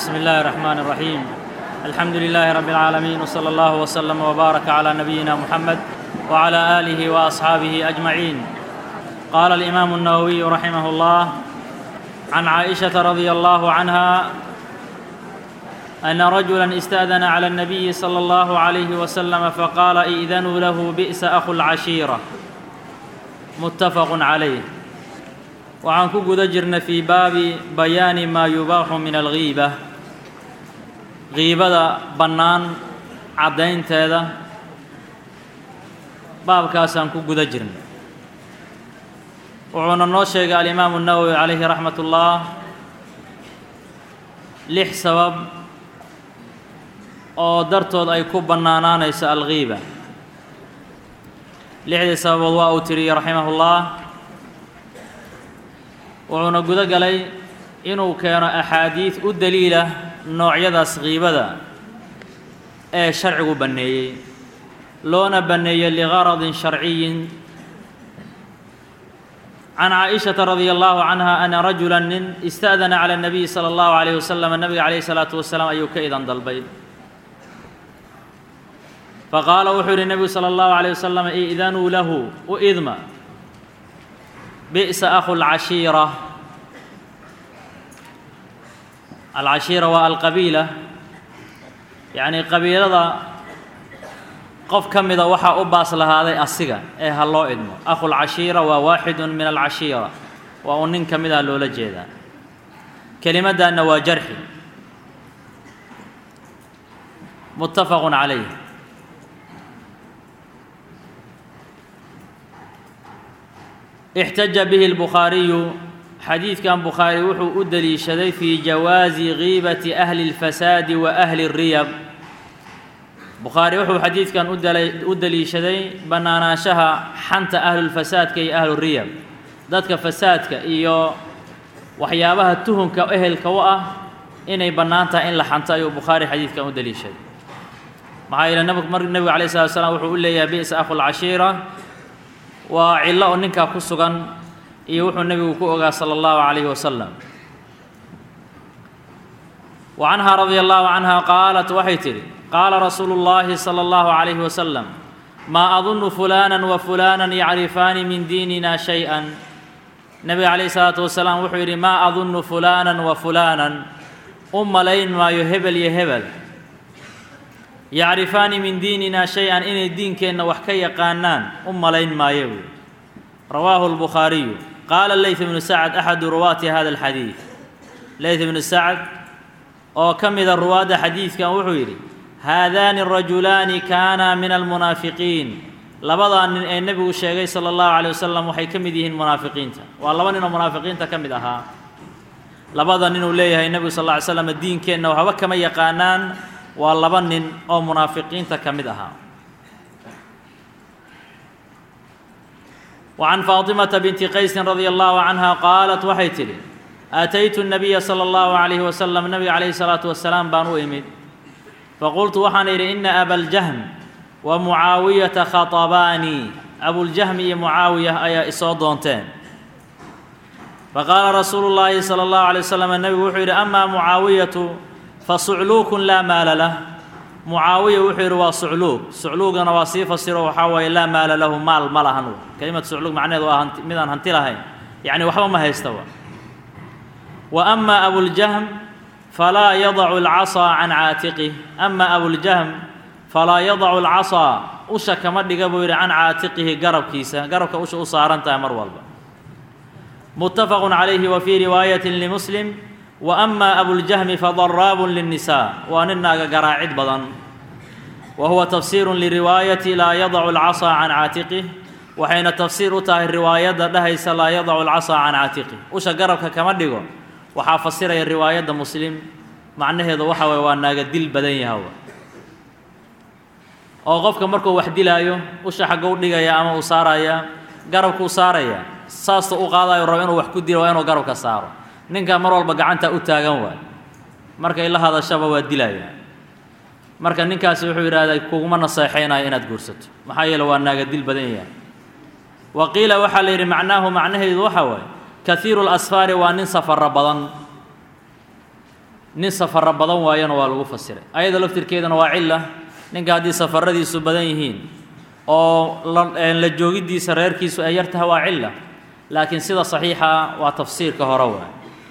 بسم الله الرحمن الرحيم الحمد لله رب العالمين وصلى الله وسلم وبارك على نبينا محمد وعلى اله واصحابه اجمعين قال الامام النووي رحمه الله عن عائشه رضي الله عنها ان رجلا استاذن على النبي صلى الله عليه وسلم فقال ائذنوا له بئس اخو العشيره متفق عليه waxaan ku guda jirnay fii baabi bayaani maa yubaaxu min alghiiba ghiibada bannaan caddaynteeda baabkaasaan ku guda jirnay wuxuuna noo sheegay alimaamu nawowi calayhi raxmat ullah lix sabab oo dartood ay ku bannaanaanayso alghiiba lixdii sababood waa uu tiriyey raximahullah wuxuuna gudo galay inuu keeno axaadiid u daliila noocyadaas kiibada ee sharcigu banneeyey loona banneeyey ligaradin sharciyin can caaishata radia allahu canha ana rajula nin ista'dana cala اnabiyi salى allahu alayh wasalam nabiga calayhi salaatu wasalaam ayuu ka idan dalbay faqaala wuxuu yidhi nebigu salى allahu alayh wasalam idanuu lahu u idma bi'sa akhu lcashiira alcashiira waa alqabiila yacnii qabiilada qof ka mida waxaa u baas lahaaday asiga ee ha loo idmo akhu lcashiira waa waaxidun min alcashiira waa uu nin ka mid ah loola jeedaa kelimaddaanna waa jarxi muttafaqun calayh اxtaja bihi الbukhaariyu xadiidkan bukhaari wuxuu u deliishaday fii jawaazi giibati ahli اlfasaadi wa ahli الriyab bukhaari wuxuu xadiidkan u deliishaday bannaanaanshaha xanta ahlulfasaadka iyo ahluriyab dadka fasaadka iyo waxyaabaha tuhunka ehelka u ah inay bannaan tahay in la xanto ayuu bukhaari xadiidkan u deliishaday maxaa yeele nebigu alay slat slam wuxuu u leeyahay bi'sa akhu lcashiira waa cillo oo ninkaa ku sugan iyo wuxuu nebigu ku ogaa salى اllahu عalayh wasalam wa canhaa radia allahu canha qaalat waxay tidhi qaala rasuulu اllahi salى اllahu عalayh wasalam maa adunu fulana wa fulana yacrifaani min diinina shay-a nebiga calayh salaatu wasalaam wuxuu yidhi maa adunu fulana wa fulaanan u malayn maayo hebel iyo hebel yacrifaani min diinina shay-an inay diinkeenna wax ka yaqaanaan u malayn maayo buui rawaahu lbukhaariyu qaala leyt ibnu sacad axadu ruwaati hada alxadiid leyt ibnu sacad oo ka mida ruwaadda xadiidkan wuxuu yidhi haadaani rajulaani kaana min almunaafiqiin labadaa nin ee nebigu sheegay sala allahu calay wasalam waxay ka mid yihiin munaafiqiinta waa laba nin oo munaafiqiinta ka mid ahaa labada ninuu leeyahay nebigu sal lla ly slam diinkeenna waxba kama yaqaanaan waa laba nin oo munaafiqiinta ka mid ahaa wa can faatimata binti qaysin radia allahu canha qaalat waxay tidhi aataytu nabiya sala allahu calayhi wasalam nabiga calayhi salaatu wasalaam baan u imid faqultu waxaan idhi ina abaljahm wa mucaawiyata khatabaanii abuljahmi iyo mucaawiya ayaa isoo doonteen faqaala rasuulu llaahi sala allahu alay wasalam nebigu wuxuu yidhi amaa mucaawiyatu fasucluukun laa maala lah mucaawiya wuxuu yidhi waa sucluug sucluugana waa sii fasiro waxaa waaye laa maala lahu maal ma lahan kelimad sucluug macnaheedu waa hanti midaan hanti lahayn yacni waxba ma haystaba wa ama abuljahm falaa yadacu alcasaa can caatiqih ama abuljahm falaa yadacu alcasaa usha kama dhiga buu yidhi can caatiqihi garabkiisa garabka usha u saaran tahay mar walba muttafaqun calayhi wa fii riwaayatin limuslim wa ama abuljahmi fadaraabun linnisaa waa nin naaga garaacid badan wa huwa tafsiirun liriwaayati laa yadacu alcasaa can caatiqih waxayna tafsiir u tahay riwaayadda dhahaysa laa yadacu alcasaa can caatiqih usha garabka kama dhigo waxaa fasiraya riwaayadda muslim macnaheedu waxa waye waa naaga dil badan yahawa oo qofka markuu wax dilaayo usha xaggou dhigaya ama uu saaraya garabkuu saaraya saasta u qaadayo rabo inuu wax ku dilo waa inuu garabka saaro ninkaa mar walba gacanta u taagan waay markay la hadashaba waa dilaya marka ninkaasi wuxuu yidhahdaa kuguma naseexaynayo inaad guursato maxaa yeele waa naaga dil badan yahay wa qiila waxaa la yidhi macnaahu macnaheedu waxa waaye kahiiru lasfaari waa nin safaro badan nin safaro badan waayana waa lagu fasiray ayada laftirkeedana waa cilla ninka haddii safaradiisu badan yihiin oo la joogiddiisa reerkiisu ay yar tahay waa cilla laakiin sida saxiixa waa tafsiirka hore waay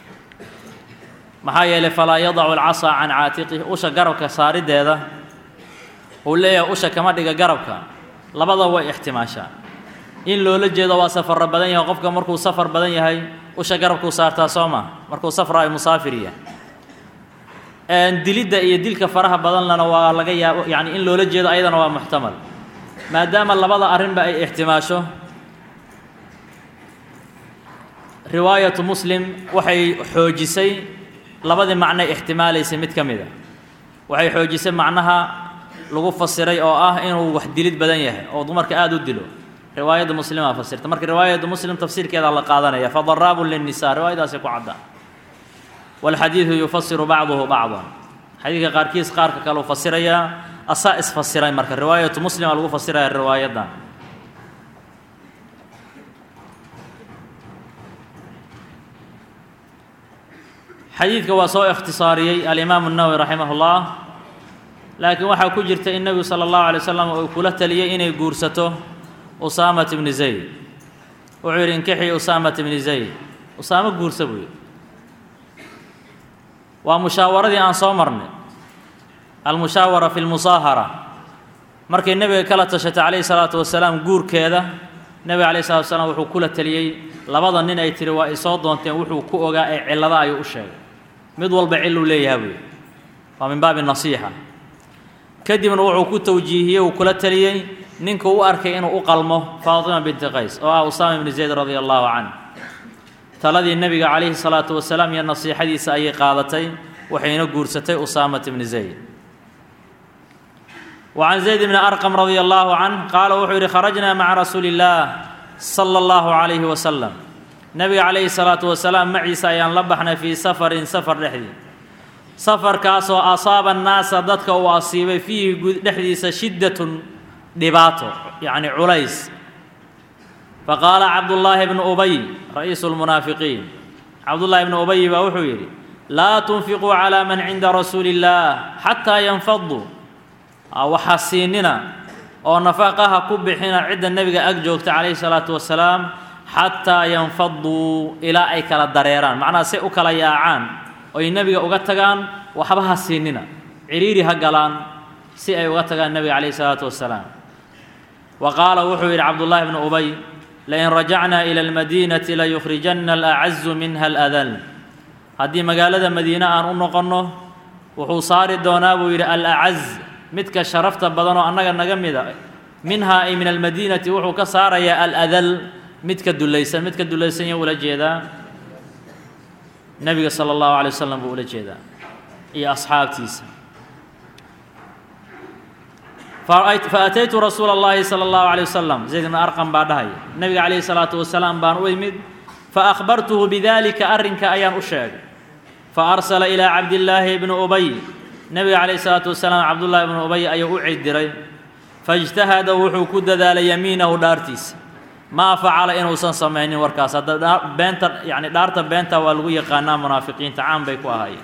maxaa yeelay falaa yadacu alcasaa can caatiqihi usha garabka saarideeda uu leeyahay usha kama dhiga garabka labada way ixtimaashaa in loola jeedo waa safarro badan yahay qofka markuu safar badan yahay usha garabkuu saartaa soo maa markuu safra ay musaafir yahay dilidda iyo dilka faraha badanlana waa laga yaabo yacni in loola jeedo ayadana waa muxtamal maadaama labada arrinba ay ixtimaasho riwaayatu muslim waxay xoojisay labadii macnay ixtimaalaysay mid ka mid a waxay xoojisay macnaha lagu fasiray oo ah inuu wax dilid badan yahay oo dumarka aada u dilo riwaayadda muslimaa fasirta marka riwaayadda muslim tafsiirkeeda la qaadanaya fadaraabun linnisa riwaayadaasi ku cadda walxadiidu yufasiru bacduhu bacdan xadiidka qaarkiis qaarka kale uu fasirayaa asaa isfasiray marka riwaayatu muslima lagu fasiraya riwaayaddan xadiidka waa soo ikhtisaariyey alimaamu الnawowi raximah اllah laakiin waxaa ku jirta in nebigu salى اllahu alay wasalam uu kula taliyey inay guursato usaamat bni zayd wuxuu yidhi inkixii usaamat bni zayd usaamo guursa buu yidhi waa mushaawaradii aan soo marnay almushaawara fi lmusaahara markay nebiga kala tashatay calayhi salaatu wasalaam guurkeeda nebiga calayhi salatu wasalaam wuxuu kula taliyey labada nin ay tihi waa ay soo doonteen wuxuu ku ogaa ee cillada ayuu u sheegay mid walba cilluu leeyaha buu yidhi waa min baabi nasiixa kadibna wuxuu ku tawjiihiyey uu kula taliyey ninka u arkay inuu u qalmo faatima binti qays oo ah usaama ibni zayd radia allahu canh taladii nebiga calayhi salaatu wasalaam iyo nasiixadiisa ayay qaadatay waxayna guursatay usaamat ibni zayd wa can zayd bni arqam radia allahu canh qaala wuxuu yidhi kharajnaa maca rasuuli illaah sala allahu calayhi wasalam nebiga calayhi salaatu wasalaam maciisa ayaan la baxnay fii safarin safar dhexdii safarkaasoo asaaba annaasa dadka uu asiibay fiihi dhexdiisa shiddatun dhibaato yacni culays faqaala cabdullaahi bnu ubay ra'iisu lmunaafiqiin cabdullaahi bnu ubay baa wuxuu yidhi laa tunfiquu calaa man cinda rasuuli illaah xataa yanfaduu waxaa siinina oo nafaqaha ku bixina cidda nebiga ag joogta calayhi salaatu wasalaam xataa yanfaduu ilaa ay kala dareeraan macnaha say u kala yaacaan oy nebiga uga tagaan waxba ha siinina cidhiiri ha galaan si ay uga tagaan nebiga calayhi salaatu wasalaam wa qaala wuxuu yidhi cabdullaahi bnu ubay lain rajacnaa ila almadiinati layukhrijanna alacazu minha aladal haddii magaalada madiine aan u noqonno wuxuu saari doonaa buu yidhi alacaz midka sharafta badan oo annaga naga mida minhaa ay min almadiinati wuxuu ka saarayaa aladal midka dulaysan midka dulaysan ya ula jeedaa nebiga sala allahu alay wasalam buu ula jeedaa iyo asxaabtiisa faataytu rasuula اllahi salى اllahu alيه wasalam zayd bn arqam baa dhahaya nebiga calayhi salaatu wasalaam baan u imid faأkhbartuhu bidalika arrinka ayaan u sheegay faarsala ilىa cabdillaahi bni ubay nebiga calayhi salaatu wasalaam cabdullaahi bnu ubay ayuu u cidiray faاjtahada wuxuu ku dadaalay yamiinahu dhaartiisa maa facala inuusan samaynin warkaas hadda beenta yani dhaarta beenta waa lagu yaqaanaa munaafiqiinta caan bay ku ahaayeen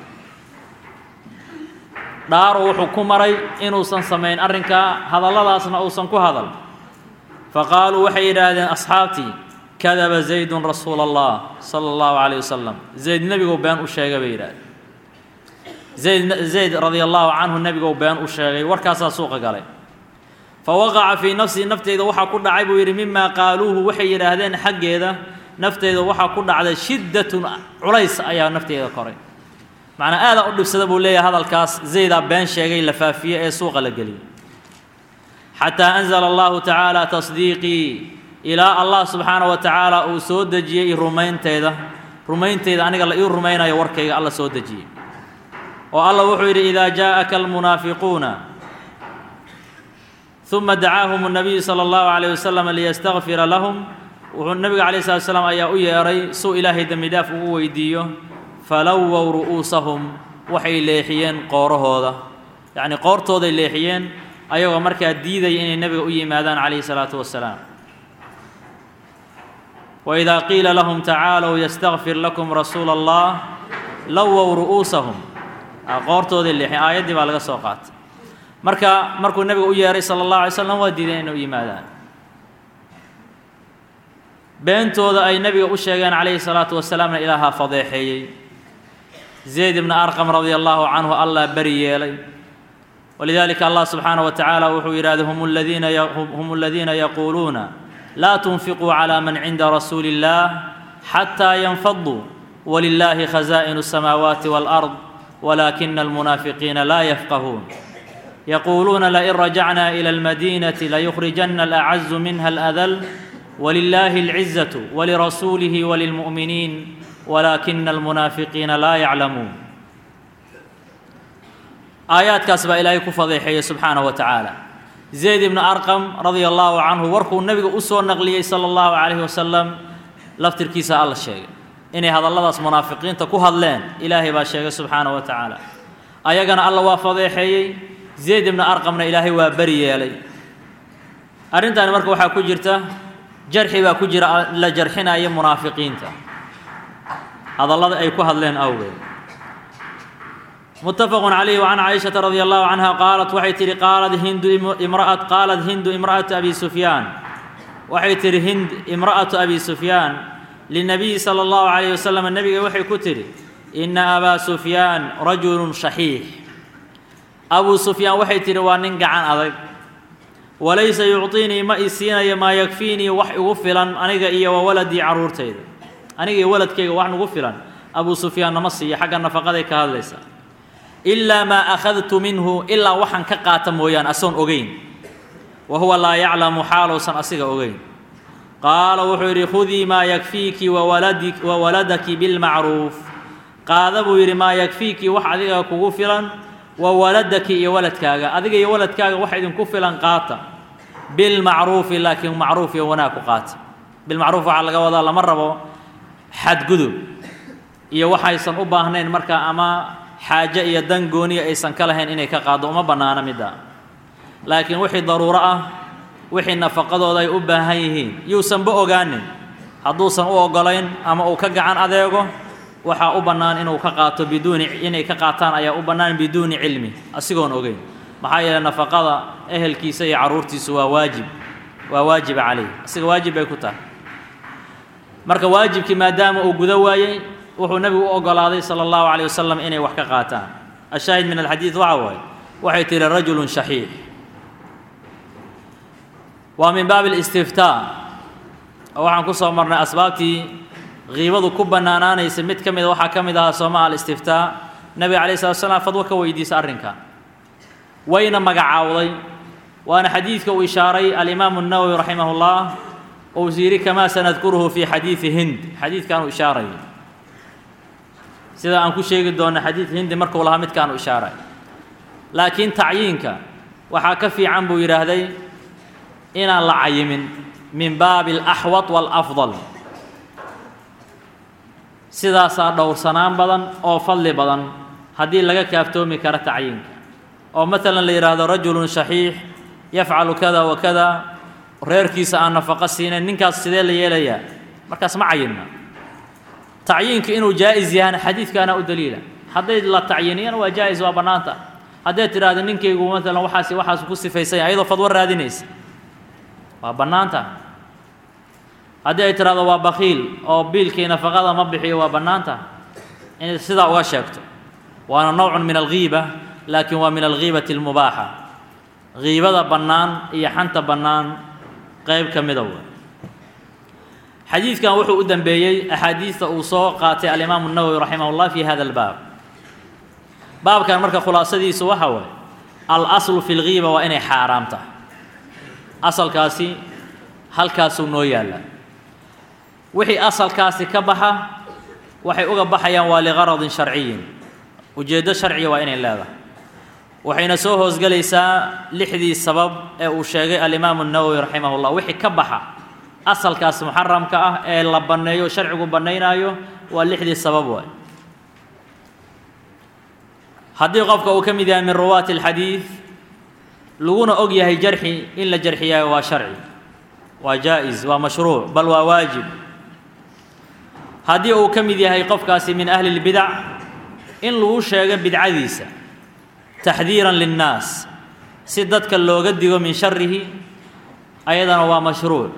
dhaaru wuxuu ku maray inuusan samayn arrinkaa hadalladaasna uusan ku hadal fa qaaluu waxay yidhaahdeen asxaabtii kadaba zaydun rasuula allah sala allahu calayh wasalam zayd nebigou been u sheegay bay yidhahdeen zayd zayd radia allahu canhu nebigou been u sheegay warkaasaa suuqa galay fa waqaca fii nafsii nafteyda waxaa ku dhacay buu yidhi mimaa qaaluuhu waxay yidhaahdeen xaggeeda nafteyda waxaa ku dhacday shiddatun culays ayaa nafteyda koray macnaa aadaa u dhibsada buu leeyahay hadalkaas zaydaa been sheegay la faafiye ee suuqa la geliyey xataa anzala allahu tacaala tasdiiqii ilaa allah subxaana wa tacaala uu soo dejiyey rumaynteyda rumaynteyda aniga la ii rumaynayo warkayga alla soo dejiyey oo alla wuxuu yidhi idaa jaa'aka almunaafiquuna uma dacaahum الnabiyu salى اllahu عalيه wasalam liyastakfira lahum wuxuu nebiga calayh slat slam ayaa u yeedhay suu ilaahay dembi dhaaf ugu weydiiyo falowow ru'uusahum waxay leexiyeen qoorahooda yacnii qoortooday leexiyeen ayagoo markaa diidaya inay nebiga u yimaadaan calayhi salaatu wasalaam waidaa qiila lahum tacaalow yastakfir lakum rasuula allah lowow ru'uusahum qoortoodii leexin aayaddii baa laga soo qaatay marka markuu nebiga u yeehay sala allahu alay slam waa diideen inay u yimaadaan beentooda ay nebiga u sheegeen calayhi salaatu wasalaamna ilaahaa fadeexeeyey zayd ibna arqam radia allahu canhu allah beri yeelay walidalika allah subxaanaه wa tacaala wuxuu yidhahday hum ladiina hum aladiina yaquuluuna laa tunfiquu calى man cinda rasuuli اllah xataa yanfaduu walilahi khazaa'inu الsamaawaati wاlأrض walaakina almunaafiqiina laa yafqahuun yaquuluuna lain rajacna ilى اlmadinati layukhrijana alacazu minha aladal wlilahi اlcizaة walirasuulihi walilmu'miniin walaakina almunaafiqiina laa yaclamuun aayaadkaas baa ilaahay ku fadeexeeyey subxaanaه wa tacaala zayd ibna arqam radia allahu canhu warkuu nebiga u soo naqliyey sala allahu calayhi wasalam laftirkiisa alla sheegay inay hadalladaas munaafiqiinta ku hadleen ilaahay baa sheegay subxaanaه wa tacaala ayagana alla waa fadeexeeyey zayd ibna arqamna ilaahay waa beri yeelay arrintaani marka waxaa ku jirta jarxi baa ku jira la jarxinaya munaafiqiinta hadallada ay ku hadleen awgeed متفق عليه وعن عائشة رضي الله عنها قالت waxay tihi qaalad hindu imrأة qaalat hindu imرأة أبي سفyاan waxay tihi hind imرأة أبي سفyاan للنبي صلى الله عليه وسلم nebiga waxay ku tihi إنa أbا سفyاan رaجuل شhaحيiح أbو سفyاan waxay tihi waa nin gacan adag walaysa يucطiinii ma i siinayo maa yakfiinii wax igu filan aniga iyo wawaladii caruurtayda aniga iyo waladkayga wax nugu filan أbو سفyaan nama siiyo xagga nafaqaday ka hadlaysa ilaa maa akhadtu minhu ilaa waxaan ka qaata mooyaan asoon ogeyn wa huwa laa yaclamu xaaluusan asiga ogeyn qaala wuxuu yidhi khudii maa yakfiiki wawaladi wa waladaki bilmacruuf qaada buu yidhi maa yakfiiki wax adiga kugu filan wa waladaki iyo waladkaaga adiga iyo waladkaaga wax idinku filan qaata bilmacruufi laakiin macruuf iyo wanaag ku qaata bilmacruuf waxaa laga wadaa lama rabo xadgudub iyo waxaysan u baahnayn markaa ama xaaje iyo dan gooniya aysan ka lahayn inay ka qaaddo uma bannaano midda laakiin wixii daruuro ah wixii nafaqadooda ay u baahan yihiin yuusanba ogaanin hadduusan u oggolayn ama uu ka gacan adeego waxaa u bannaan inuu ka qaato biduuni inay ka qaataan ayaa u bannaan biduuni cilmi asigoon ogeyn maxaa yeeley nafaqada ehelkiisa iyo carruurtiisu waa waajib waa waajiba calayh asiga waajib bay ku tahay marka waajibkii maadaama uu gudo waayey wuxuu nebigu u ogolaaday sala allahu calayh wasalam inay wax ka qaataan ashaahid min alxadiid waxa waaye waxay tihi rajulun shaxiix waa min baabi اlistiftaa oo waxaan ku soo marnay asbaabtii kiibadu ku bannaanaanaysa mid ka mida waxaa ka mid ahaa sooma alistiftaa nebiga alayh slat slam fadwo ka weydiisa arrinka wayna magacaawday waana xadiidka uu ishaaray alimaamu الnawowi raximah اllah ou yidhi kamaa sanadkuruhu fi xadiidi hind xadiidkan uu ishaaray sida aan ku sheegi doonno xadiid hindi markuu lahaa midkaanu ishaaray laakiin tacyiinka waxaa ka fiican buu yidhaahday inaan la cayimin min baabi alaxwad waalafdal sidaasaa dhowrsanaan badan oo fadli badan haddii laga kaaftoomi karo tacyiinka oo maalan la yidhaahdo rajulun shaxiix yafcalu kada wa kada reerkiisa aan nafaqo siinayn ninkaas sidee la yeelayaa markaas ma cayinna tacyiinku inuu jaa'is yahana xadiidkaana u daliila hadday la tacyiniyana waa jaa'is waa bannaanta hadday tidhaahdo ninkaygu maalan waxaas waxaas ku sifaysanya ayadoo fadwo raadinaysa waa bannaanta haddii ay tidhahdo waa bakiil oo biilkii nafaqada ma bixiyo waa bannaanta inay sidaa uga sheegto waana nowcun min alghiiba laakiin waa min alghiibati almubaaxa ghiibada bannaan iyo xanta bannaan qayb ka mida wa xadiidkan wuxuu u dembeeyey axaadiista uu soo qaatay alimaamu الnawowi raximah اllah fi hada اlbaab baabkan marka khulaasadiisu waxa waaye alaslu fi اlghiiba waa inay xaaraam tahay asalkaasi halkaasuu noo yaallaa wixii asalkaasi ka baxa waxay uga baxayaan waa ligaradin sharciyin ujeeddo sharciya waa inay leedahay waxayna soo hoosgelaysaa lixdii sabab ee uu sheegay alimaamu الnawowi raximah اllah wixii ka baxa asalkaas muxaramka ah ee la banneeyo sharcigu bannaynaayo waa lixdii sabab waay haddii qofka uu ka mid yahay min ruwaati alxadiid laguna og yahay jarxi in la jarxiyaayo waa sharci waa jaa'is waa mashruuc bal waa waajib haddii uu ka mid yahay qofkaasi min ahli اlbidac in lagu sheego bidcadiisa taxdiiran linnaas si dadka looga digo min sharihi ayadana waa mashruuc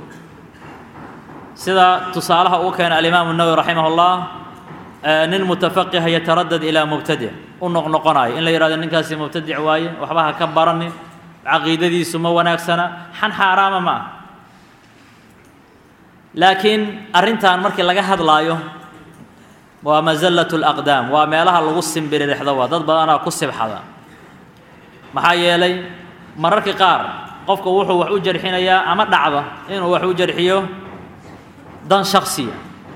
sida tusaalaha uu keena alimaamu nawowi raximah اllah nin mutafaqiha yataradad ilaa mubtadic u noqnoqonayo in la yihahdo ninkaasi mubtadic waaye waxba ha ka baranin caqiidadiisu ma wanaagsana xan xaaraama ma ah laakiin arrintan markii laga hadlaayo waa masallat اlaqdaam waa meelaha lagu simbiririxdo waa dad badanaa ku sibxada maxaa yeelay mararka qaar qofka wuxuu wax u jarxinayaa ama dhacda inuu wax u jarxiyo dan shaksiya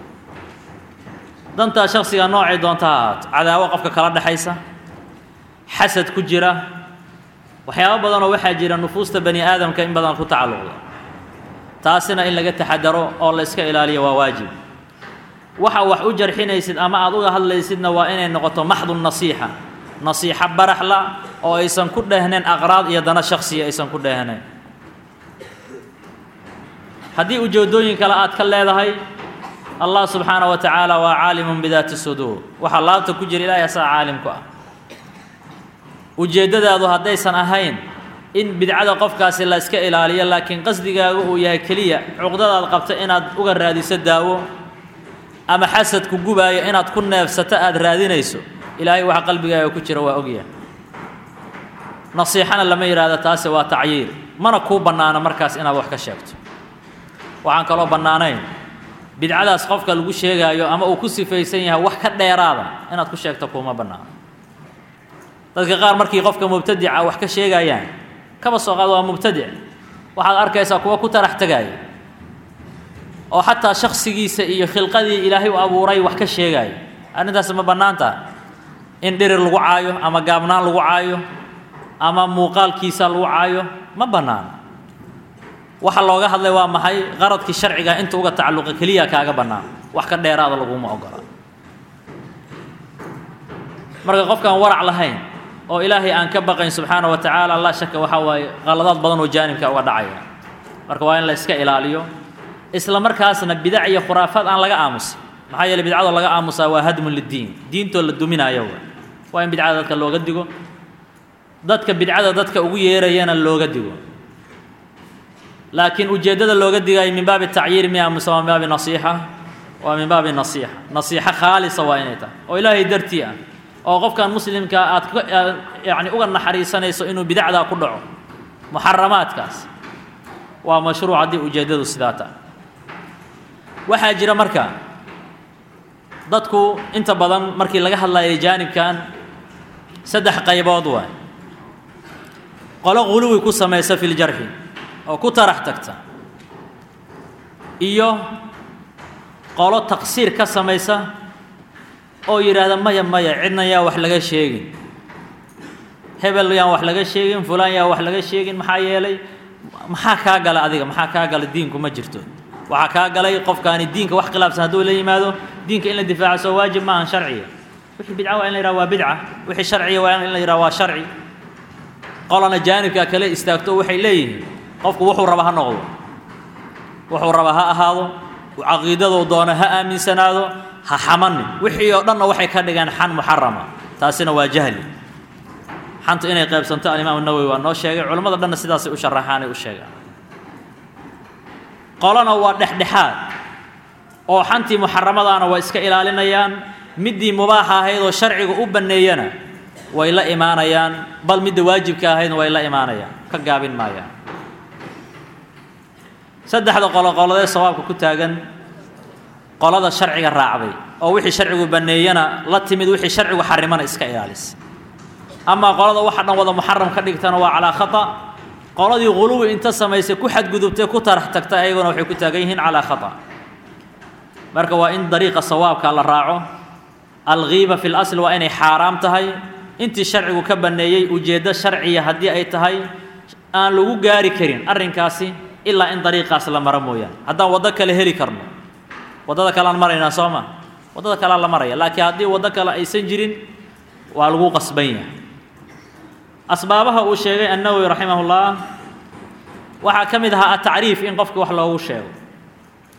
dantaa shaksiga noocay doonta ha ahaato cadaawo qofka kala dhexaysa xasad ku jira waxyaabo badanoo waxaa jira nufuusta bani aadamka in badan ku tacalluqda taasina in laga taxadaro oo la iska ilaaliyo waa waajib waxa wax u jarxinaysid ama aad uga hadlaysidna waa inay noqoto maxdu nasiixa nasiixo baraxla oo aysan ku dheehnayn aqraad iyo dana shaksiya aysan ku dheehnayn haddii ujeeddooyin kale aad ka leedahay allah subxaana wa tacaala waa caalimun bidaati suduur waxaa laabta ku jira ilaahay asaga caalim ku ah ujeeddadaadu haddaysan ahayn in bidcada qofkaasi la iska ilaaliyo laakiin qasdigaagu uu yahay keliya cuqdadaad qabta inaad uga raadiso daawo ama xasadku gubaayo inaad ku neefsato aada raadinayso ilaahay waxa qalbigaaga ku jira waa ogyahay nasiixana lama yidhaahdo taasi waa tacyiir mana kuu bannaano markaas inaad wax ka sheegto waxaan kaloo bannaanayn bidcadaas qofka lagu sheegaayo ama uu ku sifaysan yahay wax ka dheeraada inaad ku sheegto kuuma bannaano dadka qaar markii qofka mubtadica wax ka sheegayaan kaba soo qaado waa mubtadic waxaad arkaysaa kuwa ku tarax tegaaya oo xataa shaksigiisa iyo khilqadii ilaahay u abuuray wax ka sheegaayo arrintaas ma bannaan taha in dhirir lagu caayo ama gaabnaan lagu caayo ama muuqaalkiisa lagu caayo ma bannaano waxa looga hadlay waa maxay qaradkii sharciga inta uga tacalluqa keliya kaaga bannaan wax ka dheeraada laguma ogola marka qofkaan warac lahayn oo ilaahay aan ka baqayn subxaana wa tacaala laa shaka waxaa waaye qaladaad badan oo jaanibka uga dhacaya marka waa in la iska ilaaliyo isla markaasna bidac iyo khuraafaad aan laga aamusin maxaa yeeley bidcadoo laga aamusaa waa hadmun liddiin diintoo la duminayo waa in bidcada dadka looga digo dadka bidcada dadka ugu yeerayana looga digo laakiin ujeeddada looga digayo min baabi tacyiir miya muse waa min baabi nasiixa waa min baabi nasiixa nasiixo khaalisa waa inay tahay oo ilaahay dartii ah oo qofkan muslimka aad yani uga naxariisanayso inuu bidacdaa ku dhaco muxaramaadkaas waa mashruuc haddii ujeeddadu sidaa tahay waxaa jira marka dadku inta badan markii laga hadlayay jaanibkan saddex qaybood waay qolo guluwi ku samaysa fi ljarxi oo ku tarax tagta iyo qolo taqsiir ka samaysa oo yidhaahda maya maya cidna yaa wax laga sheegin hebel yaan wax laga sheegin fulaan yaa wax laga sheegin maxaa yeelay maxaa kaa gala adiga maxaa kaa gala diinku ma jirto waxaa kaa galay qofkaani diinka wax khilaafsan hadduu la yimaado diinka in la difaaco soo waajib maahan sharciya wixii bidca waa in la yidhaha waa bidca wixii sharciya waa in la yidhaha waa sharci qolana jaanibka kale istaagto waxay leeyihiin qofku wuxuu raba ha noqdo wuxuu raba ha ahaado caqiidaduu doono ha aaminsanaado ha xamanin wixii oo dhanna waxay ka dhigeen xan muxarama taasina waa jahli xantu inay qaybsanto alimaam nawowi waa noo sheegay culimmada dhanna sidaasay u sharaxaanay u sheegaan qolana waa dhexdhexaad oo xantii muxaramadaana waa iska ilaalinayaan middii mubaaxa ahayd oo sharciga u banneeyana way la imaanayaan bal midda waajibka ahaydna way la imaanayaan ka gaabin maayaan saddexda qolo qoladee sawaabka ku taagan qolada sharciga raacday oo wixii sharcigu banneeyana la timid wixii sharcigu xarimana iska ilaalisa amaa qolada waxa dhan wada muxaram ka dhigtana waa calaa khata qoladii guluwi inta samaysay ku xadgudubtay ku tarax tagta ayaguna waxay ku taagan yihiin calaa khata marka waa in dariiqa sawaabka la raaco alghiiba fi lasl waa inay xaaraam tahay intii sharcigu ka banneeyey ujeeddo sharciya haddii ay tahay aan lagu gaari karin arrinkaasi ilaa in dariiqaas la maro mooyaane haddaan waddo kale heli karno waddada kaleaan maraynaa soo ma waddada kalea la maraya laakiin haddii waddo kale aysan jirin waa lagu qasban yahay asbaabaha uu sheegay annawowi raximahullah waxaa ka mid ahaa atacriif in qofka wax loogu sheego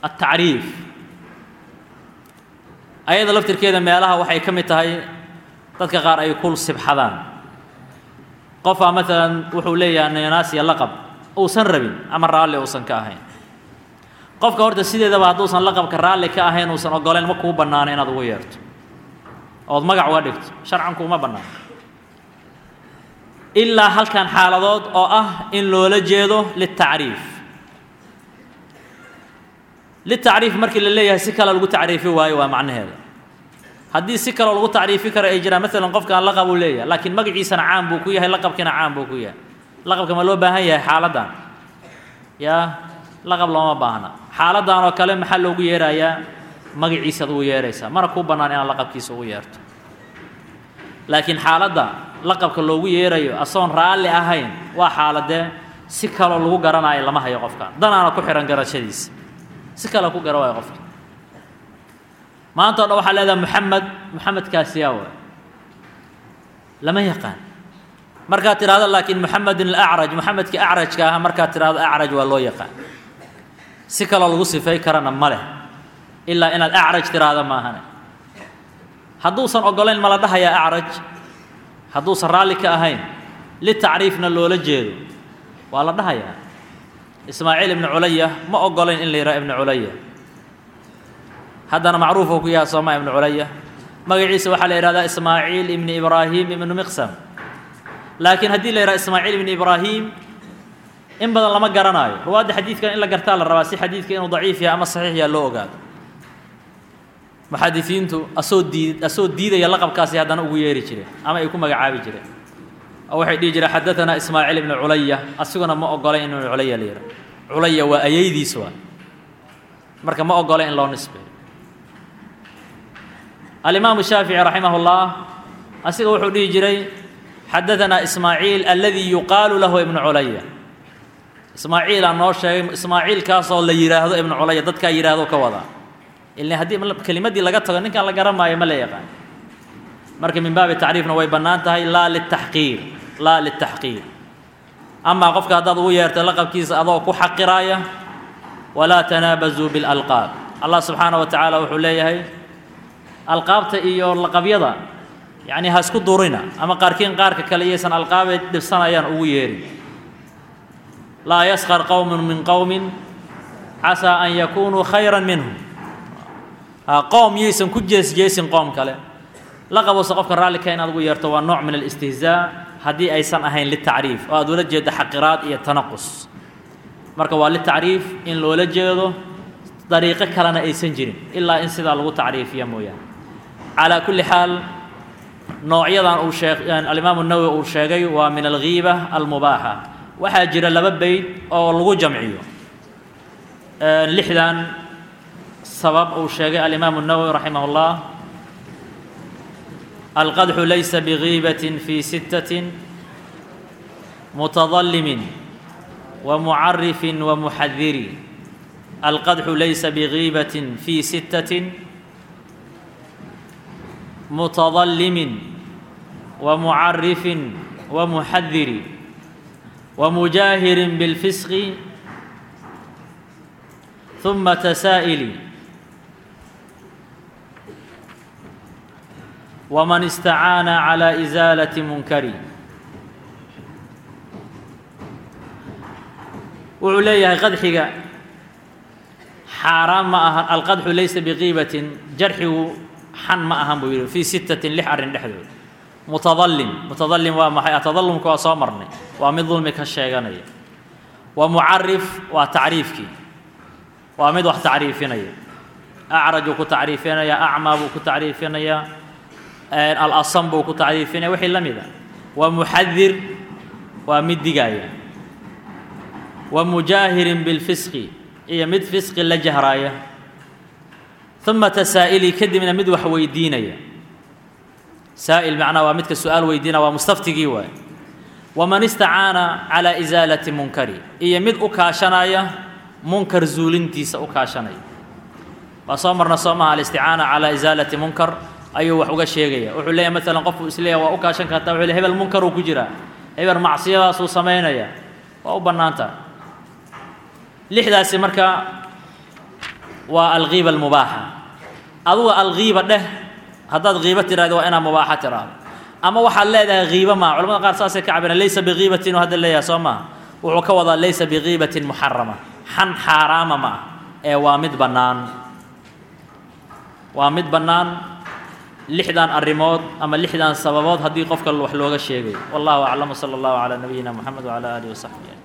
atacriif ayada laftirkeeda meelaha waxay ka mid tahay dadka qaar ay ku sibxadaan qofaa maalan wuxuu leeyahay ninaasiya laqab uusan rabin ama raalli uusan ka ahayn qofka horta sideedaba hadduusan laqabka raalli ka ahayn uusan oggolayn ma kuu bannaano inaad ugu yeerto ood magac uga dhigto sharcan kuuma bannaano ilaa halkan xaaladood oo ah in loola jeedo liltacriif litacriif markii la leeyahay si kale lagu tacriifi waayo waa macnaheeda haddii si kaloo lagu tacriifi karo ay jiraan maalan qofkaan laqab uu leeyahay laakiin magaciisana caam buu ku yahay laqabkiina caam buu ku yahay laqabka ma loo baahan yahay xaaladdan yaa laqab looma baahna xaaladdan oo kale maxaa loogu yeerayaa magaciisaad ugu yeeraysaa mana kuu bannaan inaad laqabkiisa ugu yeerto laakiin xaaladda laqabka loogu yeerayo asoon raalli ahayn waa xaaladee si kaloo lagu garanaayo lama hayo qofka danaana ku xihan garashadiisa si kale ku gara waayo qofka maanta o dhan waxaa leedahay moxamed moxamedkaasi yaa waay lama yaqaan markaad tidhahdo laakiin moxamedin alacraj moxamedkii acrajka aha markaad tidhahdo acraj waa loo yaqaan si kaloo lagu sifay karana ma leh ilaa inaad acraj tidhaahdo maahane hadduusan oggolayn ma la dhahayaa acraj hadduusan raalli ka ahayn litacriifna loola jeedo waa la dhahayaa ismaaciil ibnu culaya ma oggolayn in la yidhaha ibnu culaya haddana macruufuu ku yahay sooma ibnu culaya magaciisa waxaa la yidhahdaa ismaaciil ibni ibraahim ibnu miqsam laakiin haddii la yidhaha ismaaciil ibni ibraahim in badan lama garanaayo ruwaadda xadiidkan in la gartaa la rabaa si xadiidka inuu daciif yahay ama saxiix yaha loo ogaado muxadisiintu asoo diid asoo diidaya laqabkaasi haddana ugu yeeri jireen ama ay ku magacaabi jireen oo waxay dhihi jireen xadatanaa ismaaciil ibnu culaya asiguna ma oggolayn in ibnu culaya la yidhaha culaya waa ayaydiis waa marka ma oggolayn in loo nisbeeyo alimaamu shaafici raximah اllah asiga wuxuu dhihi jiray xadaanaa ismaaciil aladii yuqaalu lahu ibnu culaya ismaaciilaa noo sheegay ismaaciilkaasoo la yidhaahdo ibnu culaya dadkaa yidhaahdo ka wadaa ila haddii kelimaddii laga tago ninkaan la garan maayo ma la yaqaan marka min baabi tacriifna way bannaan tahay laa litaxqiir laa litaxqiir amaa qofka haddaad ugu yeertay laqabkiisa adoo ku xaqiraaya walaa tanaabazuu biاlalqaab allah subxaana wa tacaala wuxuu leeyahay alqaabta iyo laqabyada yacni ha isku durina ama qaarkiin qaarka kale iyaysan alqaabay dhibsanayaan ugu yeerin laa yaskar qowmun min qowmin casaa an yakunuu khayra minhum qoom yaysan ku jeesjeesin qoom kale laqabose qofka raallika inaad ugu yeerto waa nooc min alistihzaa haddii aysan ahayn litacriif oo aad ula jeedo xaqiraad iyo tanaqus marka waa litacriif in loola jeedo dariiqo kalena aysan jirin ilaa in sidaa lagu tacriifiya mooyaane calaa kulli xaal noocyadan uu shee alimaamu nawowi uu sheegay waa min alghiiba almubaaxa waxaa jira laba beyd oo lagu jamciyo lixdan sabab uu sheegay alimaamu nawowi raximah اllah alqadxu laysa bgiibaة fi sittaة mutadalimin wamucarifi wamuxadiri alqadxu laysa bgiibaة fi sittaة mutadalimin wamucarifin wamuxadiri wamujaahirin biاlfisqi ثuma tasaa'ili wman istacaana calى isaalati munkari wuxuu leeyahay qadxiga xaaraan ma ahan alqadxu laysa biqiibatin jarxigu xan ma ahan buu yidhi fii sittatin lix arrin dhexdood mutadalim mutadalim waa maxay atadalumka waa soo marnay waa mid dulmi ka sheeganaya wa mucarif waa tacriifkii waa mid wax tacriifinaya acrajuu ku tacriifinaya acmaa buu ku tacriifinaya alasam buu ku tacriifinaya wixii la mid a wa muxadir waa mid digaaya wa mujaahirin bilfisqi iyo mid fisqi la jahraaya uma tasaa'ili kadibna mid wax weydiinaya saa'il macnaa waa midka su-aal weydiinaya waa mustaftigii waay waman istacaana calaa isaalati munkari iyo mid u kaashanaya munkar zuulintiisa u kaashanaya waa soo marna soo maha alisticaana calaa isaalati munkar ayuu wax uga sheegaya wuxuu leeyahy maalan qofku isleeyahy waa u kaashan kartaa wuxuu leey hebel munkaruu ku jiraa hebel macsiyadaasuu samaynaya waa u bannaanta lixdaasi marka waa alghiiba almubaaxa aduga alghiiba dheh haddaad ghiibo tidhahdo waa inaad mubaaxa tidhaahdo ama waxaad leedahay kiibo maa culamada qaar saasay ka cabiraan laysa bikiibatin oo hadda leeyahay soo maa wuxuu ka wadaa laysa bikiibatin muxarama xan xaaraama ma ah ee waa mid bannaan waa mid bannaan lixdan arrimood ama lixdan sababood haddii qofka wax looga sheegayo wallahu aclam sala allahu calaa nabiyina moxamed wacala aalihi wasaxbihi